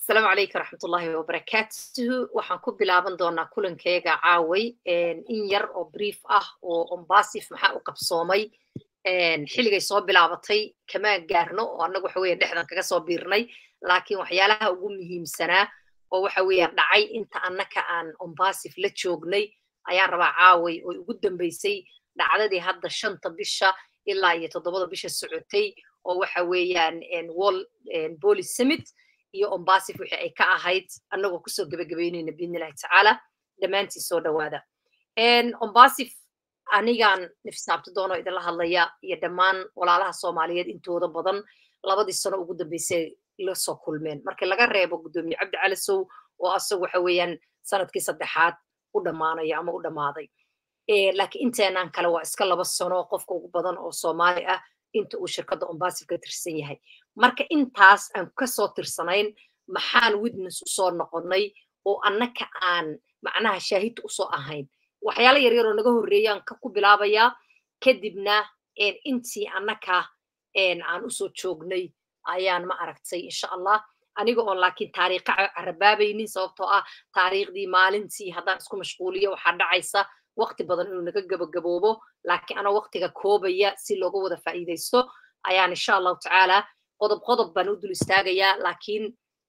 asalaamu calaykum raxmatullaahi wabarakaatuhu waxaan ku bilaaban doonaa kulankeyga caaway in yar oo brief ah oo ombasif maxaa u qabsoomay xilligay soo bilaabatay kamaan gaarno oo annagu waxa weeye dhexdan kaga soo biirnay laakiin waxyaalaha ugu muhiimsanaa oo waxa weeye dhacay inta annaka aan ombasif la joognay ayaan rabaa caaway oo ugu dambeysay dhacdadii hadda shanta bisha ilaa iyo toddobada bisha socotay oo waxa weeyaan wall police summit iyo ombasif wixii ay ka ahayd annagoo kusoo gebagabeynayna biidnillahi tacaala dhammaantiin soo dhowaada ombasif anigaan nifsaabti doono idinla hadlaya iyo dhammaan walaalaha soomaaliyeed intooda badan labadii sano ugu dambeysay la soo kulmeen markii laga reebo guddoomiye cabdi calasow oo asagu waxa weeyaan sanadkii saddexaad u dhammaanaya ama u dhammaaday laakiin inteenaan kale waa iska laba sano qofka ugu badan oo soomaali ah inta uu shirkadda ombasif ka tirsan yahay marka intaas aan kasoo tirsanayn maxaan witness usoo noqonnay oo annaka aan macnaha shaahidta usoo ahayn waxyaala yaryar oo naga horreeyaan ka ku bilaabayaa kadibna intii annaka aan usoo joognay ayaan ma aragtay insha allah aniga oon laakiin taariikha carabaabaynin sababtoo ah taariikhdii maalintii haddaan isku mashquuliyo waxaa dhacaysa waqti badan inuu naga gabagaboobo laakiin anoo waqtiga koobaya si looga wada faa'iidaysto ayaan insha allahu tacaala qodob qodob baan u dul istaagayaa laakiin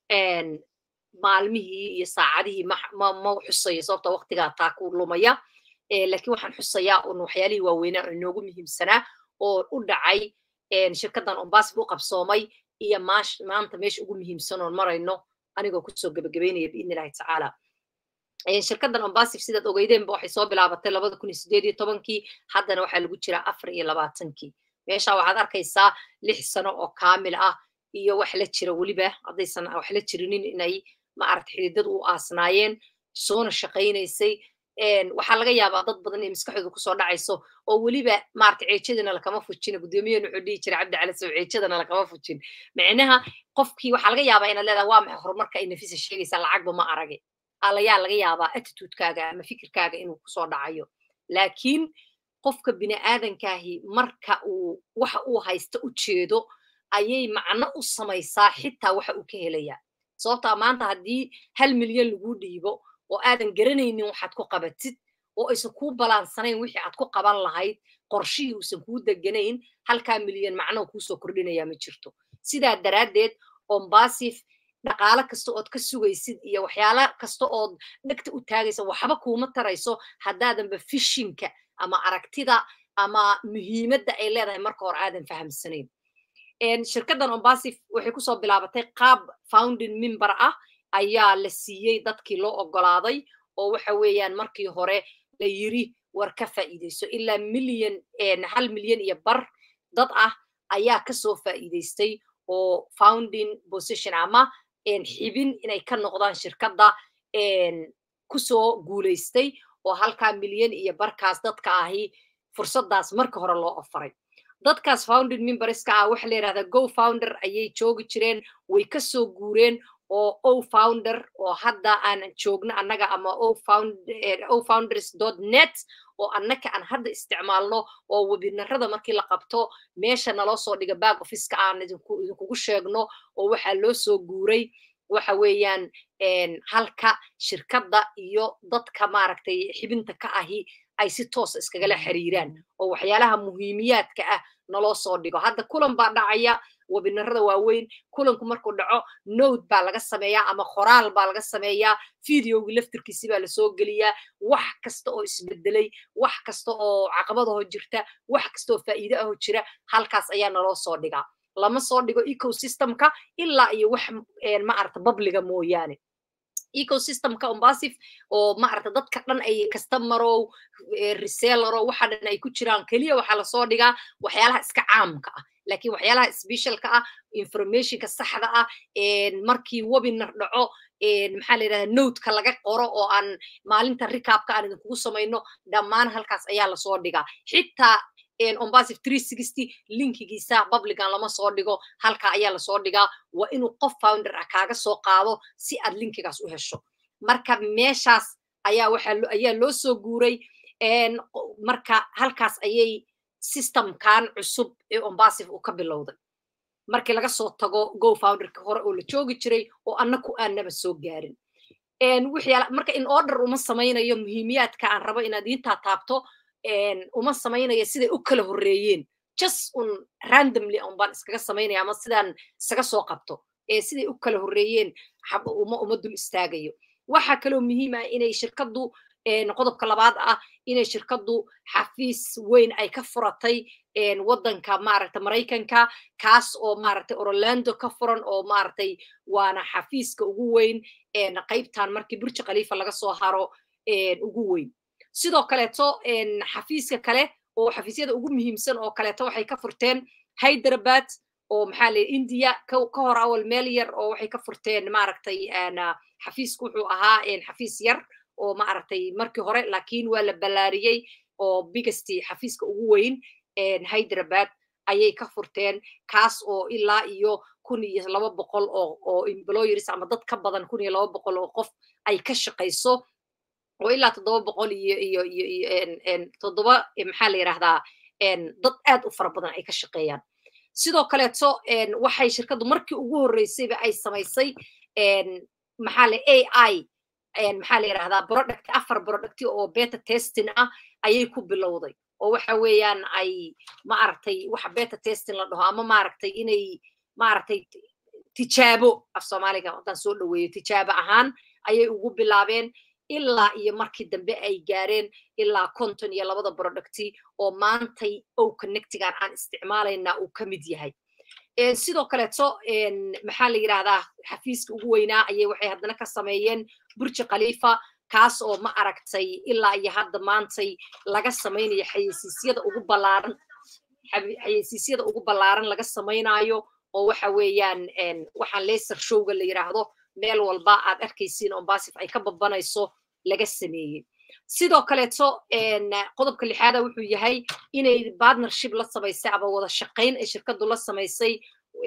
maalmihii iyo saacadihii ma xusayo sababta waqtigaa taa ku lumaya laakiin waxaan xusayaa un waxyaalihii waaweynaa oo inoogu muhiimsanaa oo u dhacay shirkaddan ombasif u qabsoomay iyo maanta meesha ugu muhiimsan oon marayno anigoo kusoo gebagabeynaya biidni illahi tacaala shirkaddan ombasif sidaad ogeydeenba waxay soo bilaabatay labada kun iyo sideed iyo tobankii haddana waxaa lagu jiraa afar iyo labaatankii meesha waxaad arkaysaa lix sano oo kaamil ah iyo wax la jira weliba haddaysan wax la jirinin inay maaragta xididadu u aasnaayeen soona shaqaynaysay waxaa laga yaabaa dad badan inay maskaxdooda kusoo dhacayso oo weliba maarata ceejadana lakama fujin guddoomiyahan wuxuu dhihi jiray cabdi cali sow ceejadana lakama fujin micnaha qofkii waxaa laga yaabaa inaad leedaha waa maxay horumarka ay nafisa sheegaysaa lacagba ma arage alayaa laga yaabaa attitudekaaga ama fikirkaaga inuu kusoo dhacayo laakiin qofka bini aadankaahi marka uu waxa uu haysta u jeedo ayay macno u samaysaa xitaa waxa uu ka helayaa sababtaa maanta haddii hal milyan laguu dhiibo oo aadan garanaynin waxaad ku qabatid oo aysan kuu balaansanayn wixii aad ku qaban lahayd qorshihii uusan kuu deganayn halkaa milyan macno kuusoo kordhinayaa ma jirto sidaa daraaddeed ombasif dhaqaalo kasta ood ka sugaysid iyo waxyaala kasta ood dhegta u taagaysa waxba kuuma tarayso haddaadanba fishinka ama aragtida ama muhiimadda ay leedahay marka hore aadan fahamsanayn shirkaddan ombasif waxay kusoo bilaabatay qaab founding member ah ayaa la siiyey dadkii loo ogolaaday oo waxa weeyaan markii hore la yiri war ka faa'iidayso ilaa milyan hal milyan iyo bar dad ah ayaa kasoo faa'iidaystay oo founding position ama xibin inay ka noqdaan shirkadda kusoo guulaystay oo halkaa milyan iyo barkaas dadka ahi fursaddaas marka hore loo ofaray dadkaas founding memberska ah waxa la yidhahdaa go founder ayay joogi jireen way kasoo guureen oo o founder oo hadda aan joogno annaga ama o founders net oo annaka aan hadda isticmaalno oo webinarada markii la qabto meesha naloo soo dhiga back officeka aan idinkugu sheegno oo waxaa loo soo guuray waxa weeyaan halka shirkadda iyo dadka maaragtay xibinta ka ahi ay si toosa iskagala xiriiraan oo waxyaalaha muhiimiyaadka ah naloo soo dhigo hadda kulan baa dhacaya webinarada waaweyn kulanku markuu dhaco node baa laga sameeyaa ama qoraal baa laga sameeyaa videogi laftirkiisi baa lasoo geliyaa wax kasta oo isbedelay wax kasta oo caqabadaho jirta wax kasta oo faa'iide aho jira halkaas ayaa naloo soo dhigaa lama soo dhigo ecosystemka ilaa iyo wax maarata babliga mooyaane ecosystemka ombasif oo maarata dadka dhan ay customerow resellerow waxa dhan ay ku jiraan keliya waxaa lasoo dhigaa waxyaalaha iska caamka ah laakiin waxyaalaha specialka ah informationka saxda ah markii webinar dhaco maxaa la yidhahdaa nodeka laga qoro oo aan maalinta recapka aan idinkugu samayno dhammaan halkaas ayaa lasoo dhigaa xitaa ombasif linkigiisa publican lama soo dhigo halka ayaa lasoo dhigaa waa inuu qof founder ah kaaga soo qaado si aad linkigaas u hesho marka meeshaas ayaa waxa ayaa loo soo guuray marka halkaas ayay systemkan cusub ee ombasif uu ka bilowday markii laga soo tago go founderka hore oo la joogi jiray oo annaku aanaba soo gaarin marka in order uma samaynayo muhiimiyaadka aan rabo inaad iintaa taabto uma samaynayo siday u kala horreeyeen just un randomly un baan iskaga samaynaya ama sidaan isaga soo qabto ee siday u kala horreeyeen uma uma dul istaagayo waxaa kaloo muhiim ah inay shirkaddu qodobka labaad ah inay shirkaddu xafiis weyn ay ka furatay waddanka maaragta maraykanka kaas oo maaragtay orlando ka furan oo maaragtay waana xafiiska ugu weyn qaybtan markii burji khaliifa laga soo haro ugu weyn sidoo kaleeto xafiiska kale oo xafiisyada ugu muhiimsan oo kaleeto waxay ka furteen hyderabad oo maxaa la india ka hor awal meel yar oo waxay ka furteen maaragtay xafiisku wuxuu ahaa xafiis yar oo maaragtay markii hore laakiin waa la ballaariyey oo biggesti xafiiska ugu weyn hyderabad ayay ka furteen kaas oo ilaa iyo kun iyo laba boqol oo oo employers ama dad ka badan kun iyo laba boqol oo qof ay ka shaqayso oo ilaa toddoba boqol iyo iyo iyo toddoba maxaa la yidhahdaa dad aad u fara badan ay ka shaqeeyaan sidoo kaleeto waxay shirkaddu markii ugu horreysayba ay samaysay maxaa le a i maxaa la yidhahdaa product afar producti oo beta testing ah ayay ku bilowday oo waxa weeyaan ay maaragtay waxa beta testing la dhaho ama maaragtay inay maaragtay tijaabo af soomaaliga haddaan soo dhaweeyo tijaabo ahaan ayay ugu bilaabeen ilaa iyo markii dambe ay gaareen ilaa konton iyo labada producti oo maantay ow connectigan aan isticmaalaynaa uu ka mid yahay sidoo kaleeto maxaa la yidhahdaa xafiiska ugu weynaa ayay waxay haddana ka sameeyeen burji khaliifa kaas oo ma aragtay ilaa iyo hadda maantay laga samaynayo xayeysiisyada ugu ballaaran xayeysiisyada ugu ballaaran laga samaynayo oo waxa weeyaan waxaan laser showga la yidhaahdo meel walba aad arkaysiin oo basif ay ka babanayso laga sameeyey sidoo kaleeto qodobka lixaada wuxuu yahay inay partnership la samaysay ama wada shaqayn ay shirkaddu la samaysay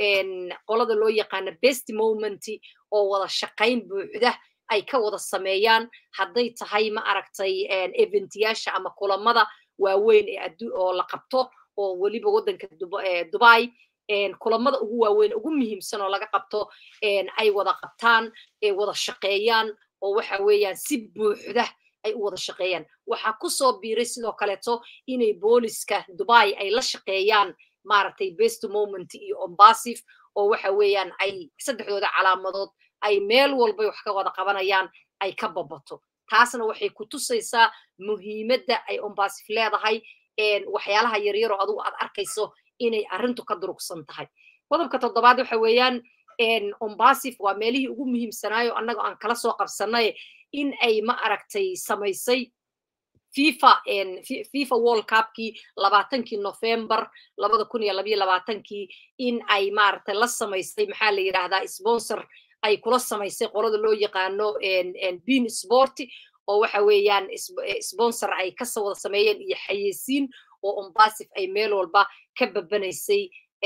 qolada loo yaqaana best moment oo wada shaqayn buuxda ay ka wada sameeyaan hadday tahay ma aragtay eventyaasha ama kulamada waaweyn ee oo la qabto oo weliba waddanka dubai kulamada ugu waaweyn ugu muhiimsan oo laga qabto ay wada qabtaan wada shaqeeyaan oo waxa weeyaan si buuxda ay u wada shaqeeyaan waxaa kusoo biiray sidoo kaleeto inay booliska dubai ay la shaqeeyaan maaragtay best moment iyo ombasif oo waxa weeyaan ay saddexdooda calaamadood ay meel walbay wax ka wada qabanayaan ay ka babato taasna waxay ku tusaysaa muhiimadda ay ombasif leedahay waxyaalaha yaryaroo adugu aad arkayso inay arrintu ka durugsan tahay qodobka toddobaad waxa weeyaan ombasif waa meelihii ugu muhiimsanaayo annaga aan kala soo qabsanay in ay ma aragtay samaysay fifa fifa world cupkii labaatankii november labada kun iyo labayo labaatankii in ay maaragtay la samaysay maxaa la yidhahdaa sponsor ay kula samaysay qolada loo yaqaano bean sport oo waxa weeyaan sponsor ay ka wada sameeyeen iyo xayeysiin oo ombasif ay meel walba ka babanaysay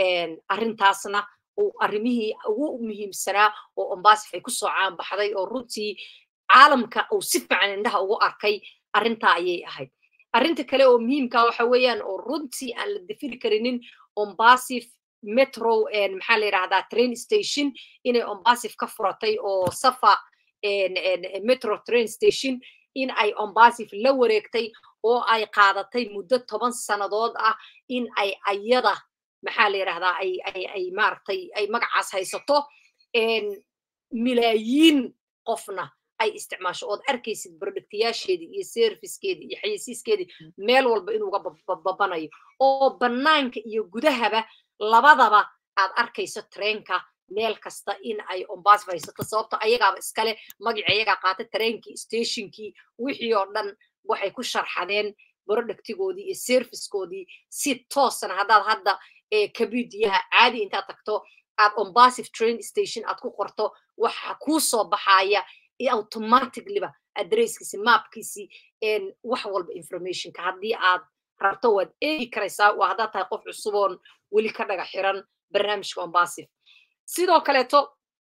arrintaasna arrimihii ugu muhiimsanaa oo ombasif ay kusoo caanbaxday oo runtii caalamka uu si fiican indhaha ugu arkay arrintaa ayay ahayd arrinta kale oo muhiimka waxa weeyaan oo runtii aan la dafiri karinin ombasif metro maxaa la yidhahdaa train station inay ombasif ka furatay oo safa metro train station in ay ombasif la wareegtay oo ay qaadatay muddo toban sannadood ah in ay ayada maxaa la yidhahdaa ay ay ay maaragtay ay magacaas haysato milaayiin qofna ay isticmaasho ood arkaysid productayaasheedii iyo servicekeedii iyo xayeysiiskeedii meel walba inuuga babanayo oo bannaanka iyo gudahaba labadaba aad arkayso treenka meel kasta in ay ombasif haysato sababto ayagaaba iskale magaci ayagaa qaata treenkii stationkii wixii oo dhan waxay ku sharxadeen productigoodii iyo servicekoodii si toosana haddaad hadda kabidiyaha caadi intaad tagto aad ombasif train station aad ku qorto waxa kuu soo baxaya automaticallyba adresskiisi maapkiisi wax walba informationka haddii aad rabto waad eegi karaysaa waa haddaad tahay qof cusuboon weli ka dhaga xiran barnaamijka ombasif sidoo kaleeto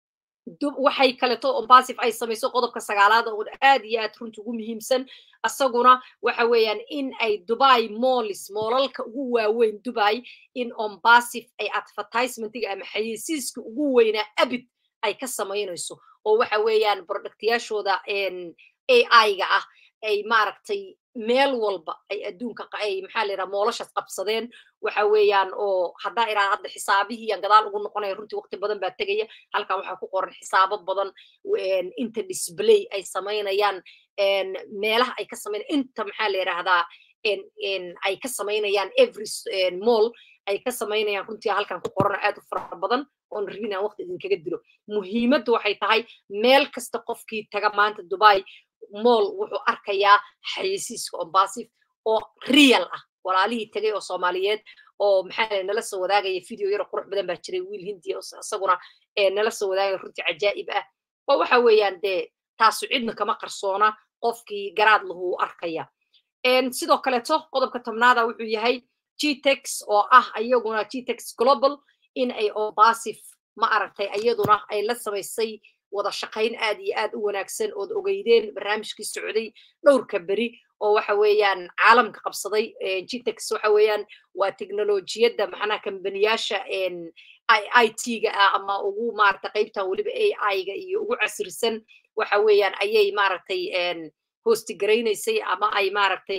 waxay kaleto ombasif ay samayso qodobka sagaalaad oo aad iyo aad runta ugu muhiimsan asaguna waxa weeyaan in ay dubai mollis moolalka ugu waaweyn dubai in ombasif ay advertisementiga ama xayeysiiska ugu weynaa abid ay ka samaynayso oo waxa weeyaan productyaashooda ai-ga ah ay maaragtay meel walba ay adduunka ay maxaa la yidhaha moolashaas qabsadeen waxa weeyaan oo haddaa iraa hadda xisaabihii aan gadaal ugu noqonaya runtii waqti badan baa tegaya halkan waxaa ku qoran xisaabo badan inta display ay samaynayaan meelaha ay ka samaynayaan inta maxaa la yidhaahdaa ay ka samaynayaan every mall ay ka samaynayaan runtii halkan ku qoran aad u fara badan oon rabin aan waqti idinkaga dilo muhiimaddu waxay tahay meel kasta qofkii taga maanta dubai moll wuxuu arkayaa xayeysiiska ombasif oo real ah walaalihii tegay oo soomaaliyeed oo maxaa nala soo wadaagaya video yaro qurux badan baa jiray wiil hindiya isaguna nala soo wadaagaya runtii cajaa'ib ah oo waxa weeyaan dee taasu cidna kama qarsoona qofkii garaad lahu arkaya sidoo kaleeto qodobka tobnaada wuxuu yahay gtex oo ah iyaguna gtex global in ay ombasif ma aragtay iyaduna ay la samaysay wada shaqayn aad iyo aad u wanaagsan ood ogeydeen barnaamijkii socday dhowrka beri oo waxa weeyaan caalamka qabsaday gtex waxa weeyaan waa teknolojiyadda macnaha kambaniyaasha i t-ga ah ama ugu maaragtay qaybtan weliba ai-ga iyo ugu casrisan waxa weeyaan ayay maaragtay hostigaraysay ama ay maaragtay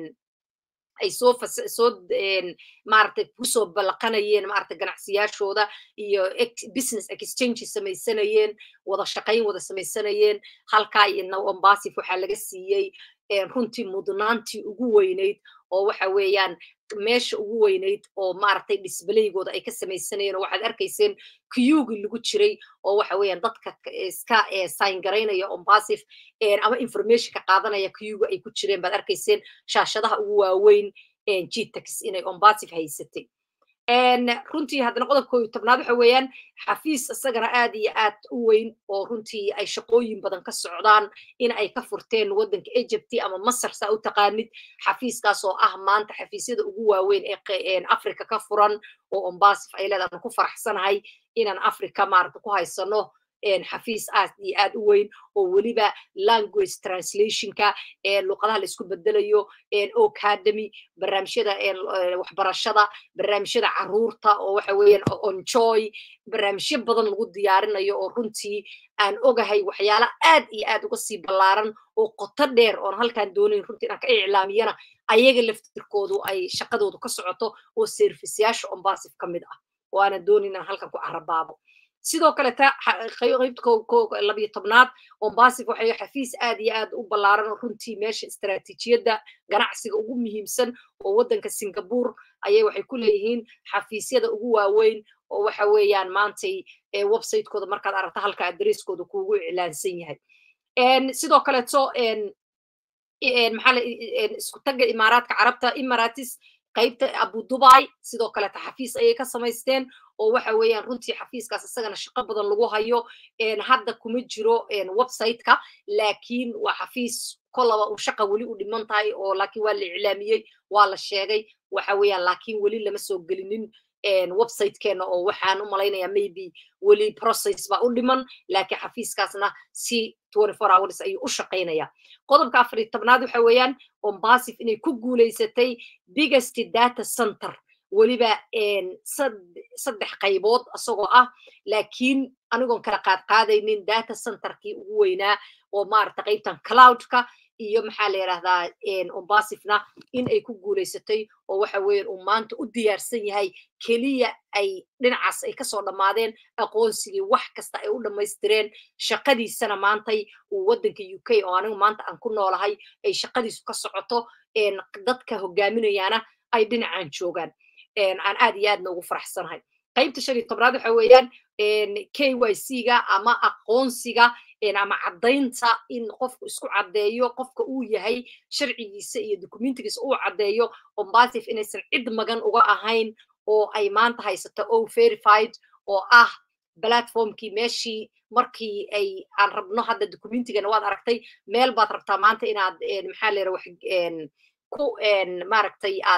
ay soo soo maaragtay kusoo ballaqanayeen maaragtay ganacsiyaashooda iyo business exchange samaysanayeen wada shaqayn wada samaysanayeen halkaa iyo ombasif waxaa laga siiyey runtii mudnaantii ugu weynayd oo waxa weeyaan meesha ugu weynayd oo maaragtay disbalaygooda ay ka samaysanayeen oo waxaad arkayseen kuyugi lagu jiray oo waxa weeyaan dadka iska sign garaynaya ombasif ama informationka qaadanaya kuyuga ay ku jireen baad arkayseen shaashadaha ugu waaweyn gtex inay ombasif haysatay runtii haddana qodobkooyo tobnaad waxa weeyaan xafiis isagana aad iyo aad u weyn oo runtii ay shaqooyin badan ka socdaan in ay ka furteen waddanka egypti ama masar saa u taqaanid xafiiskaas oo ah maanta xafiisyada ugu waaweyn ee africa ka furan oo ombasif ay leedahan ku faraxsanahay inaan africa maarata ku haysano xafiis aad iyo aad u weyn oo weliba language translationka luqadaha la isku bedelayo ocademy barnaamijyada waxbarashada barnaamijyada caruurta oo waxa weeyaan onjoy barnaamijyo badan lagu diyaarinayo oo runtii aan ogahay waxyaala aad iyo aad uga sii ballaaran oo qoto dheer oon halkaan doonayn runtii inaan ka iclaamiyana ayaga laftirkoodu ay shaqadoodu ka socoto oo serviceyaasha ombasif ka mid ah oo aanan doonayn inaan halkan ku carabaabo sidoo kaleta qaybta labiyo tobnaad ombasif waxay xafiis aad iyo aad u ballaaran oo runtii meesha istaraatiijiyadda ganacsiga ugu muhiimsan oo waddanka singapore ayay waxay ku leeyihiin xafiisyada ugu waaweyn oo waxa weeyaan maantay websitekooda markaad aragto halka adresskooda kuugu iclaansan yahay sidoo kaleeto maxaa isku tagga imaaraadka carabta imaratis qaybta abu dubai sidoo kaleta xafiis ayay ka samaysteen oo waxa weeyaan runtii xafiiskaas isagana shaqo badan lagu hayo hadda kuma jiro websiteka laakiin waa xafiis kolaba uu shaqa weli u dhiman tahay oo laakiin waa la iclaamiyey waa la sheegay waxa weeyaan laakiin weli lama soo gelinin websitekeena oo waxaan u malaynayaa maybe weli process baa u dhiman laakiin xafiiskaasna si hours ayuu u shaqaynaya qodobka afar iyo tobnaad waxa weeyaan ombasif inay ku guulaysatay biggest data center weliba saddex qaybood isagoo ah laakiin anigoon kala qaad qaadaynin data centerkii ugu weynaa oo maaragta qaybtan cloudka iyo maxaa la yidhahdaa ombasifna in ay ku guulaysatay oo waxa weeyaan uu maanta u diyaarsan yahay keliya ay dhinacaas ay kasoo dhammaadeen aqoonsigii wax kasta ay u dhammaystireen shaqadiisana maantay uu waddanka u k oo anigu maanta aan ku noolahay ay shaqadiisu ka socoto dadka hogaaminayaana ay dhinacan joogaan aan aad iyo aadna ugu faraxsanahay qaybta shan iyo tobnaad waxa weeyaan k y c ga ama aqoonsiga ama caddaynta in qofku isku caddeeyo qofka uu yahay sharcigiisa iyo dokumentigiisa uu caddeeyo ombasif inaysan cid magan uga ahayn oo ay maanta haysato o verified oo ah platformkii meeshii markii ay aan rabno hadda documentigana waad aragtay meel baad rabtaa maanta inaad maxaa la yidhaha wax ku maaragtay aad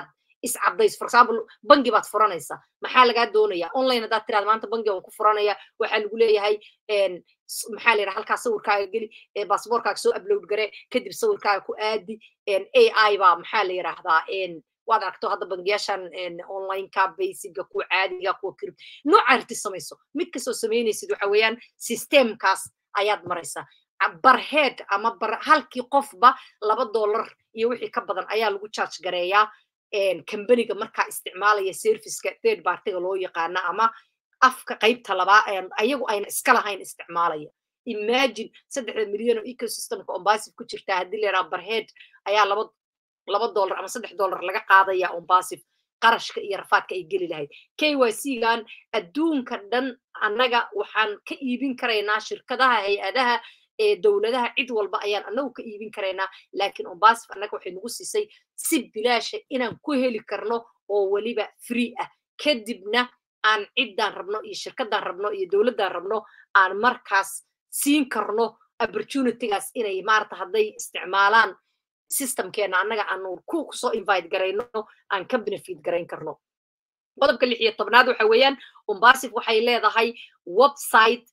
iscadays for example bangi baad furanaysaa maxaa lagaa doonaya online haddaad tiraada maanta bangi waan ku furanaya waxaa lagu leeyahay maxaa la yidhaha halkaa sawirkaaga geli basaboorkaaga soo upload gare kadib sawirkaaga ku aadi ai baa maxaa la yidhaahdaa waad aragto hadda bangiyaashan onlineka basiga kuwa caadiga kuwa kirib nooca arti samayso mid kastoo samaynaysid waxa weeyaan systemkaas ayaad maraysaa barhead ama bar halkii qofba laba dollar iyo wixii ka badan ayaa lagu charge gareeyaa kambaniga markaa isticmaalaya serviceka third partiga loo yaqaana ama afka qaybta labaa ayagu ayna iska lahayn isticmaalaya imagine saddexda milyan oo ecosystemka ombasif ku jirtaa haddii la yidhaha barhead ayaa laba laba dollar ama saddex dollar laga qaadaya ombasif qarashka iyo rafaadka ay geli lahayd k y c gan adduunka dhan annaga waxaan ka iibin karaynaa shirkadaha hay-adaha ee dowladaha cid walba ayaan annagu ka iibin karaynaa laakiin ombasif annaga waxay nagu siisay si bilaasha inaan ku heli karno oo weliba free ah kadibna aan ciddaan rabno iyo shirkadaan rabno iyo dowladdaan rabno aan markaas siin karno opportunitygaas inay maarata hadday isticmaalaan systemkeena annaga aanu ku soo invite garayno aan ka benefit garayn karno qodobka lix iyo tobnaad waxa weeyaan ombasif waxay leedahay website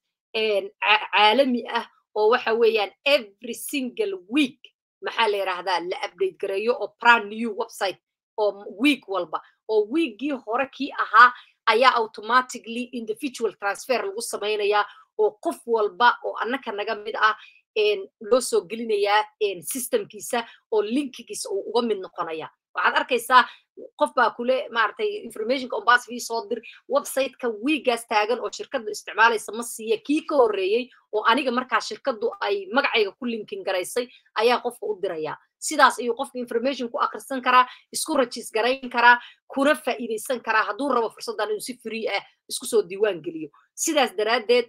caalami ah oo waxa weeyaan every single week maxaa la yidhaahdaa la update gareeyo oo brand new website oo week walba oo weekgii hore kii ahaa ayaa automatically individual transfer lagu samaynayaa oo qof walba oo annaka naga mid ah loo soo gelinayaa systemkiisa oo linkigiisa uu uga mid noqonaya waxaad arkaysaa qof baa kule maaragtay informationka ombasif ii soo dir websiteka wiigaas taagan oo shirkaddu isticmaalaysa ma siiya kii ka horreeyey oo aniga markaa shirkaddu ay magacayga ku linkin garaysay ayaa qofka u diraya sidaas ayuu qofka information ku akrisan karaa isku rajis garayn karaa kuna faa'iidaysan karaa hadduu rabo fursaddan inuu si free ah isku soo diiwaan geliyo sidaas daraaddeed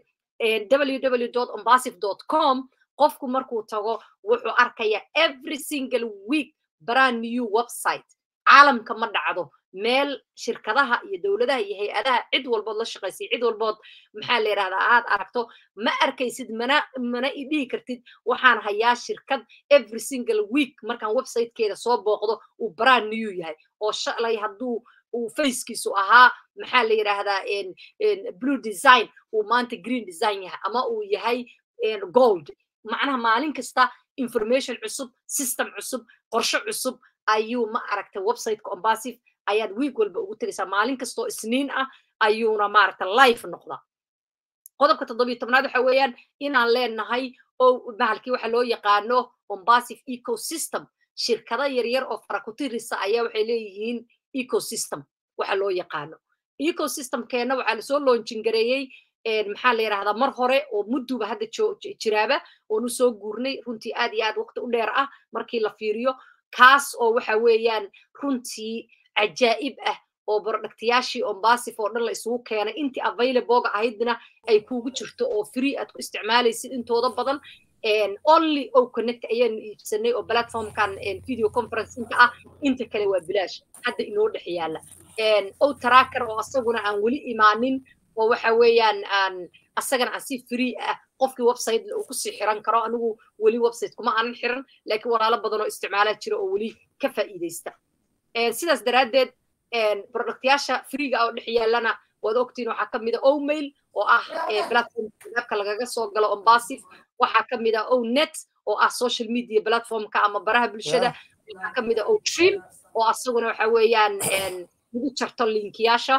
www ombasif com qofku markuu tago wuxuu arkaya every single week brand new website caalamka ma dhacdo meel shirkadaha iyo dowladaha iyo hay-adaha cid walbood la shaqaysay cid walbood maxaa la yidhahdaa aad aragto ma arkaysid mana mana idhihi kartid waxaan hayaa shirkad every single week markaan websitekeeda soo booqdo uu brand new yahay oo shalay hadduu uu facekiisu ahaa maxaa la yidhaahdaa blue design uu maanta green design yahay ama uu yahay gold macnaha maalin kasta information cusub system cusub qorshe cusub ayuu ma aragta websiteka ombasif ayaad week walba ugu tegaysaa maalin kastoo isniin ah ayuuna maaragta life noqda qodobka toddobiyo tobnaad waxa weeyaan inaan leenahay oo bahalkii waxa loo yaqaano ombasif ecosystem shirkado yaryar oo farakutirisa ayaa waxay leeyihiin ecosystem waxa loo yaqaano ecosystemkeena waxaa lasoo loonjingareeyey maxaa la yidhahdaa mar hore oo mudduba hadda jiraaba oonu soo guurnay runtii aad iyo aad waqti u dheer ah markii la fiiriyo kaas oo waxa weeyaan runtii cajaa'ib ah oo bordhaktayaashii ombasif oo dhan la isugu keenay intii availablega ahaydna ay kuugu jirto oo free aad ku isticmaalaysid intooda badan only o connect ayaanu iibsanay oo platformkan video conferenceinka ah inta kale waa bilaash hadda inoo dhex yaala o tracker oo asaguna aan weli imaanin oo waxa weeyaan aan asagana aan si free ah qofkii website uu kusii xiran karo anigu weli website kuma aanan xiran laakiin walaalo badan oo isticmaalaa jira oo weli ka faa'iidaysta sidaas daraaddeed productyaasha freega oo dhex yaalana waad ogtiin waxaa ka mid a omail oo ah platformka lagaga soo galo ombasif waxaa ka mid a onet oo ah social media platformka ama baraha bulshada waxaa ka mid a otrim oo asaguna waxa weeyaan lagu jarto linkiyaasha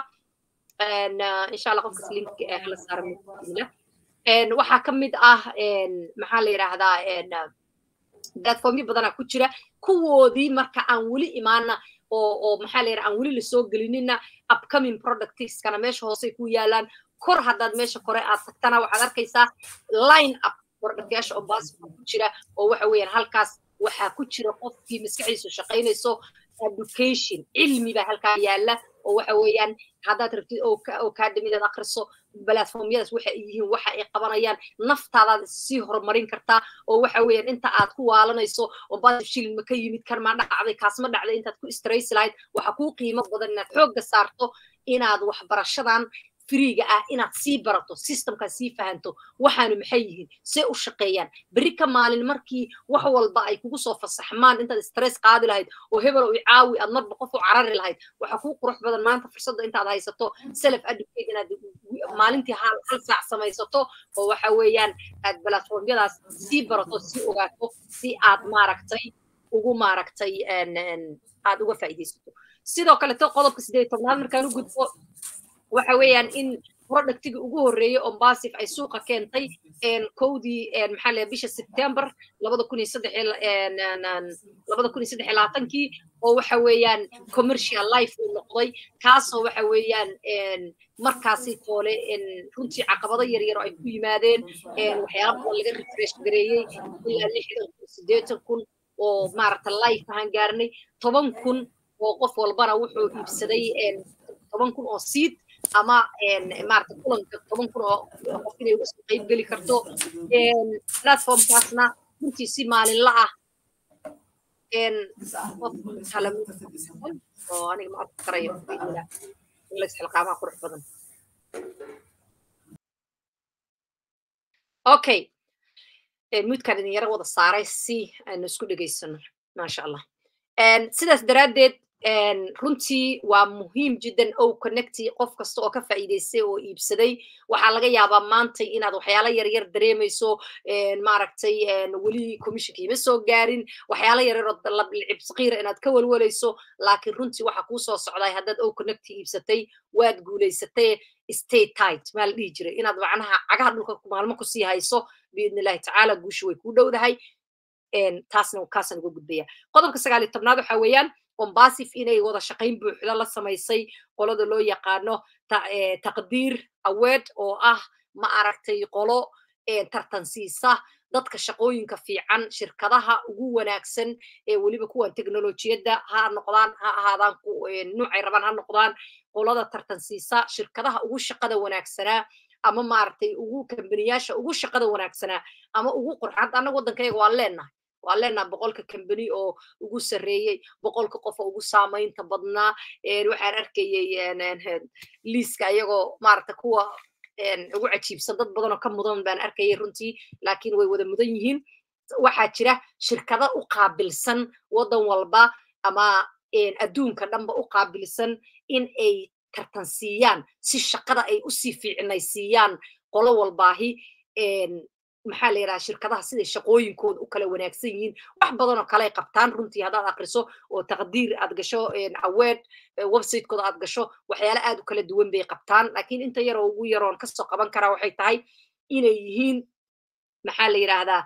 insha allah qofkas link hala saara waxaa ka mid ah maxaa la yidhaahdaa platformyo badanaa ku jira kuwoodii marka aan weli imaana oo oo maxaa la yidhaha aan weli lasoo gelinina upcoming productskana meesha hoosey ku yaalaan kor haddaad meesha kore aad tagtana waxaad arkaysaa line up productyaasha oo baasif ku jira oo waxa weeyaan halkaas waxaa ku jira qofkii maskaxdiisu shaqaynayso education cilmi baa halkaa yaala oo waxa weeyaan haddaad rabtid oo kaadamidaad akriso platformyadaas waxa ay yihiin waxa ay qabanayaan naftaadaad sii horumarin kartaa oo waxa weeyaan inta aad ku waalanayso oo baasif shilin ma ka yimid kan ma dhacday kaas ma dhacday intaad ku straysi lahayd waxa kuu qiimo badan inaad xoogga saarto inaad waxbarashadan freega ah inaad sii barato systemkaad sii fahanto waxaanu maxay yihiin see u shaqeeyaan berri ka maalin markii wax walba ay kugu soo fasaxmaan intaad stress qaadi lahayd oo hebel i caawi aad marba qof u carari lahayd waxaa kuu qurux badan maanta fursadda intaad haysato self educate inaad maalintii hal hal saac samaysato oo waxa weeyaan aad platformyadaas sii barato sii ogaato si aad maaragtay ugu maaragtay aad uga faa'iidaysato sidoo kaleto qodobka sideed tobnaad markaan u gudbo waxa weeyaan in productiga ugu horreeyey oo basif ay suuqa keentay kowdii maxaa la bisha september labada kun iyo saddex labada kun iyo saddex iyo labaatankii oo waxa weeyaan commercial life uu noqday kaasoo waxa weeyaan markaasi toole runtii caqabado yar yar oo ay ku yimaadeen waxyaala badan laga refresh gareeyey ilaa lixdan kun siddeetan kun oo maaragta life ahaan gaarnay toban kun oo qof walbana wuxuu iibsaday toban kun oo seed ama maarata kulanka toban kun oo qof inay uga soo qayb geli karto platformkaasna runtii si maalinla ah oo aniga ma arki karayo xilqaamaha qurux badan okay mudkaan idin yaro wada saaray si aynu isku dhegaysano maasha allah sidaas daraaddeed runtii waa muhiim jiddan ow connecti qof kasta oo ka faa'iidaystay oo iibsaday waxaa laga yaabaa maantay inaad waxyaalo yaryar dareemayso maaragtay weli commissionka ima soo gaarin waxyaalo yaryar oo lablcib saqiira inaad ka walwalayso laakiin runtii waxa kuu soo socday haddaad ow connecti iibsatay waad guulaysatay stay tight maa la dhihi jiray inaad macnaha cagaha dhulka maalmo kusii hayso biidni illahi tacaala guusha way kuu dhowdahay taasna kaasaan uga gudbaya qodobka sagaal iyo tobnaad waxa weeyaan ombasif inay wada shaqayn buuxda la samaysay qolada loo yaqaano taqdiir aweed oo ah ma aragtay qolo tartansiisa dadka shaqooyinka fiican shirkadaha ugu wanaagsan ee weliba kuwan teknolojiyadda ha noqdaan ha ahaadaan nuucay rabaan ha noqdaan qolada tartansiisa shirkadaha ugu shaqada wanaagsanaa ama maaragtay ugu kambaniyaasha ugu shaqada wanaagsanaa ama ugu qurxa hadda annaga waddankayga waan leenahay waan leenaha boqolka kambani oo ugu sarreeyey boqolka qof oo ugu saamaynta badnaa waxaan arkayey liiska iyagoo maaragta kuwa ugu cajiibsan dad badan oo ka mudan baan arkayay runtii laakiin way wada mudan yihiin waxaa jira shirkado u qaabilsan waddan walba ama adduunka dhanba u qaabilsan in ay tartansiiyaan si shaqada ay usii fiicnaysiiyaan qolo walbaahi maxaa la yidhaha shirkadaha siday shaqooyinkooda u kala wanaagsan yihiin wax badan oo kale qabtaan runtii haddaad akriso oo taqdiir aad gasho aweed websitekooda aad gasho waxyaale aad u kala duwan bay qabtaan laakiin inta yar oo ugu yaroon kasoo qaban karaa waxay tahay inay yihiin maxaa la yidhaahdaa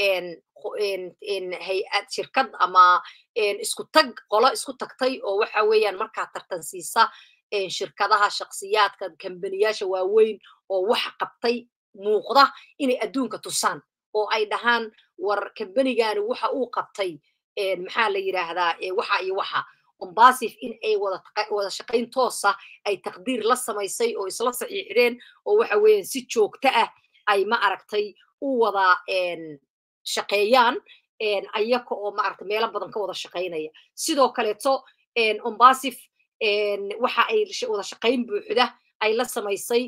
hay-ad shirkad ama isku tag qolo isku tagtay oo waxa weeyaan markaa tartansiisa shirkadaha shaksiyaadka kambaniyaasha waaweyn oo wax qabtay muuqda inay adduunka tusaan oo ay dhahaan war kambanigani waxa uu qabtay maxaa la yidhaahdaa waxa iyo waxa ombasif in ay wada shaqayn toosa ay taqdiir la samaysay oo isla saxiixdeen oo waxa weeyaan si joogto ah ay ma aragtay u wada shaqeeyaan ayaka oo maaragtay meelo badan ka wada shaqaynaya sidoo kaleeto ombasif waxa ay wada shaqayn buuxda ay la samaysay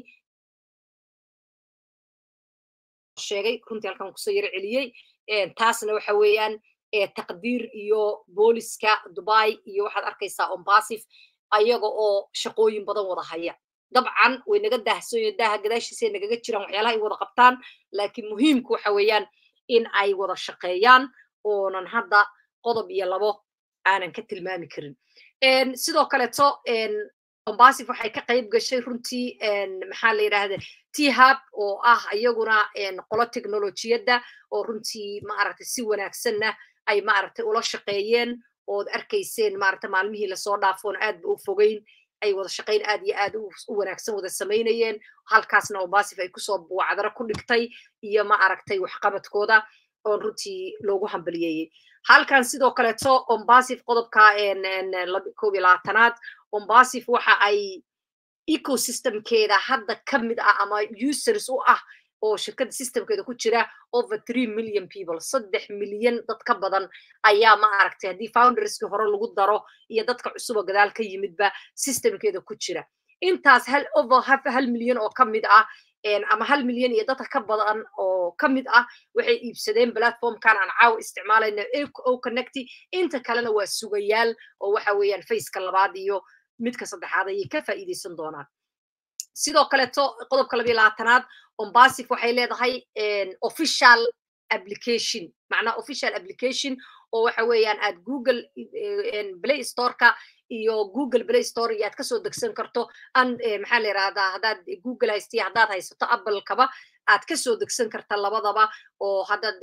sheegay runtii halkan kusoo yaro celiyey taasna waxa weeyaan taqdiir iyo booliska dubai iyo waxaad arkaysaa ombasif ayaga oo shaqooyin badan wada haya dabcan way naga daahsooyo daaha gadaashiisay nagaga jiraan waxyaalaha ay wada qabtaan laakiin muhiimku waxa weeyaan in ay wada shaqeeyaan oonan hadda qodob iyo labo aanan ka tilmaami karin sidoo kaleeto ombasif waxay ka qayb gashay runtii maxaa la yidhahda thab oo ah iyaguna qolo teknolojiyadda oo runtii maaragtay si wanaagsanna ay maaragtay ula shaqeeyeen ood arkayseen maaragta maalmihii lasoo dhaafoon aad ba u fogeyn ay wada shaqayn aad iyo aad u wanaagsan wada samaynayeen halkaasna ombasif ay kusoo buucdaro ku dhigtay iyo ma aragtay waxqabadkooda oon runtii loogu hambaliyeeyey halkan sidoo kaleeto ombasif qodobka koob iyo labaatanaad ombasif waxa ay ecosystemkeeda hadda ka mid ah ama users u ah oo shirkadda systemkeeda ku jira over three million people saddex milyan dad ka badan ayaa ma aragtay haddii founderskii hore lagu daro iyo dadka cusuba gadaal ka yimidba systemkeeda ku jira intaas hal over hal milyan oo ka mid ah ama hal milyan iyo dadka ka badan oo ka mid ah waxay iibsadeen platformkan aan caawa isticmaalayna o connecty inta kalena waa sugayaal oo waxa weeyaan faceka labaad iyo midka saddexaad ayay ka faa'iidaysan doonaan sidoo kaleeto qodobka labiyo labaatanaad ombasif waxay leedahay official application macnaa official application oo waxa weeyaan aad google play storeka iyo google play store iyo aad kasoo degsan karto an maxaa la yirahdaa haddaad google haystiya haddaad haysato applekaba aad kasoo degsan karta labadaba oo haddaad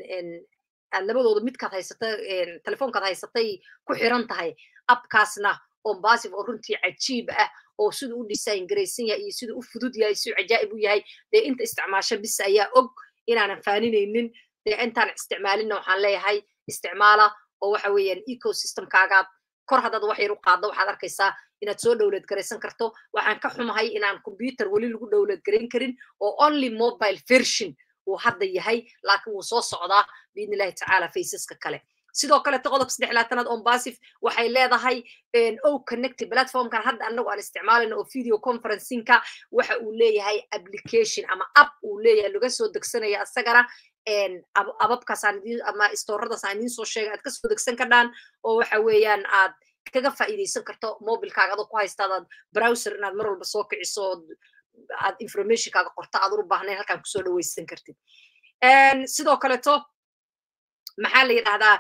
aad labadooda midkaad haysata telefoonkaad haysatay ku xiran tahay appkaasna ombasif oo runtii cajiib ah oo siduu u design garaysan yahay iyo siduu u fudud yahay siduu cajaa'ib u yahay dee inta isticmaasho bis ayaa og inaanan faaninaynin dee intaan isticmaalinna waxaan leeyahay isticmaala oo waxa weeyaan ecosystemkaagaad kor haddaad wax yar u qaaddo waxaad arkaysaa inaad soo dowlad garaysan karto waxaan ka xumahay inaan computer weli lagu dowlad garayn karin oo only mobile version uu hadda yahay laakiin wuu soo socdaa biidni illahi tacaala faceska kale sidoo kaleto qodob saddex laatanaad ombasif waxay leedahay o connecty platformkan hadda anagu aan isticmaalayno oo video conferencingka waxa uu leeyahay application ama app uu leeyahay laga soo degsanaya isagana ababkaasaan ama storadaas aan idiin soo sheegay aad kasoo degsan kardhaan oo waxa weeyaan aad kaga faa'iidaysan karto mobilkaaga adoo ku haysta adaad browser inaad mar walba soo kiciso aad informationkaaga qorta aad u baahnayn halkaan kusoo dhawaysan kartid sidoo kaleto maxaa la yidhahdaa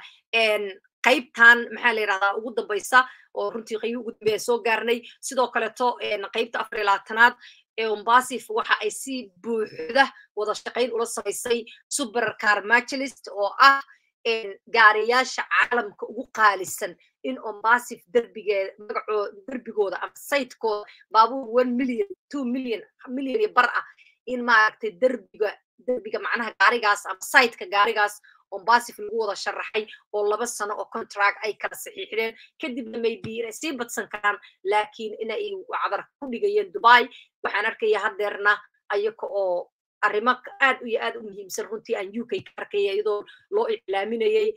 qaybtan maxaa la yidhahdaa ugu dambaysa oo runtii qaybi ugu dambeya soo gaarnay sidoo kaleto qaybta afar iyo labaatanaad ombasif waxa ay si buuxda wada shaqayn ula samaysay supercar machelist oo ah gaariyaasha caalamka ugu qaalisan in ombasif derbigeeda magacoo derbigooda ama saytkooda baabuur one million two million million iyo bar ah in maaragtay derbiga derbiga macnaha gaarigaas ama saytka gaarigaas ombasif lagu wada sharaxay oo laba sano oo contract ay kala saxiixdeen kadibna maybe inay sii badsan karaan laakiin inay cadar ku dhigayeen dubai waxaan arkaya haddeerna ayaka oo arrimo aad iyo aad u muhiimsan runtii aan uk ka arkaya iyadoo loo iclaaminayay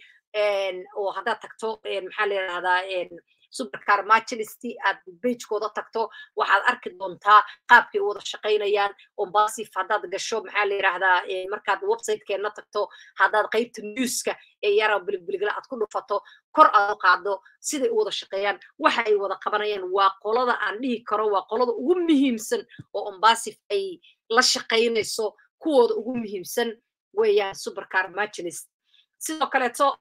oo haddaad tagto maxaa la yidhahdaa supercar machelist aad bagekooda tagto waxaad arki doontaa qaabkay u wada shaqaynayaan ombasif haddaad gasho maxaa la yidhahdaa markaad websitekeena tagto haddaad qaybta newska ee yara biligbiligla aad ku dhufato kor aad u qaado siday u wada shaqeeyaan waxa ay wada qabanayaan waa qolada aan dhihi karo waa qolada ugu muhiimsan oo ombasif ay la shaqaynayso kuwooda ugu muhiimsan weeyaan supercar machelist sidoo kaleeto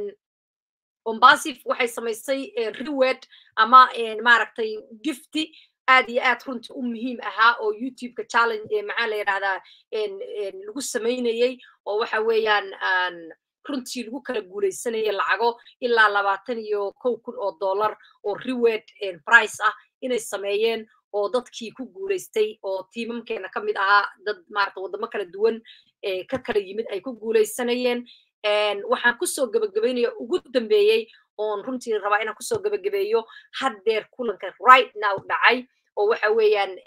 ombasif waxay samaysay reward ama maaragtay gifty aad iyo aad runtii u muhiim ahaa oo youtubeka challenge maxaa la yidhahdaa lagu samaynayey oo waxa weeyaan runtii lagu kala guulaysanaya lacago ilaa labaatan iyo kow kun oo dollar oo reward price ah inay sameeyeen oo dadkii ku guulaystay oo tiimamkeena ka mid ahaa dad maarata waddamo kala duwan ka kala yimid ay ku guulaysanayeen waxaan kusoo gebagabaynaya ugu dambeeyey oon runtii rabaa inaan kusoo gebagabeeyo haddeer kulanka right now dhacay oo waxa weeyaan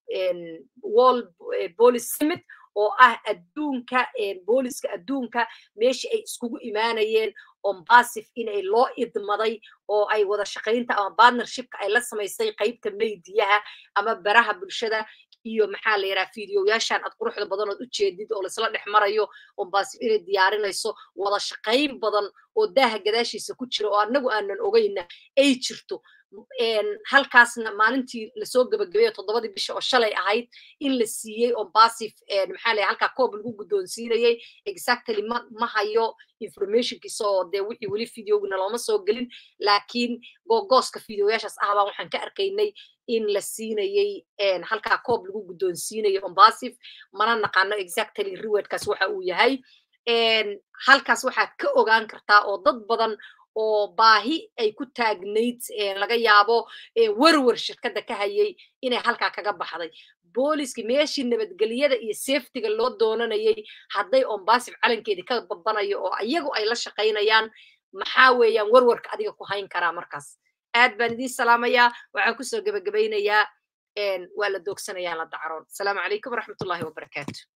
wall police summit oo ah adduunka booliska adduunka meeshii ay iskugu imaanayeen ombasif inay loo idmaday oo ay wada shaqaynta ama partnershipka ay la samaysay qaybta meydiyaha ama baraha bulshada iyo maxaa la yidhaha fideoyaashan aad quruxda badan ood u jeedid oo laisla dhex marayo ombasif inay diyaarinayso wada shaqayn badan oo daaha gadaashiisa ku jira oo annagu aanan ogayna ay jirto halkaasna maalintii lasoo gebagabeeyo toddobadii bisha oo shalay ahayd in la siiyey ombasif maxaa la halkaa koob lagu guddoonsiinayay exactly ma ma hayo informationkiisa oo dee wixii weli videoguna looma soo gelin laakiin googooska videoyaashaas ah baan waxaan ka arkaynay in la siinayey halkaa koob lagu guddoonsiinayo ombasif mana naqaano exactly rewardkaas waxa uu yahay halkaas waxaad ka ogaan kartaa oo dad badan oo baahi ay ku taagnayd laga yaabo werwer shirkadda ka hayay inay halkaa kaga baxday booliski meeshii nabadgelyada iyo safetiga loo doonanayay hadday ombasif calankeedii ka babanayo oo iyagu ay la shaqaynayaan maxaa weeyaan werwerka adiga ku hayn karaa markaas aad baan idiin salaamayaa waxaan kusoo gebagabaynayaa waa la doogsanayaa la dacroon asalaamu calaykum waraxmatullahi wabarakaatu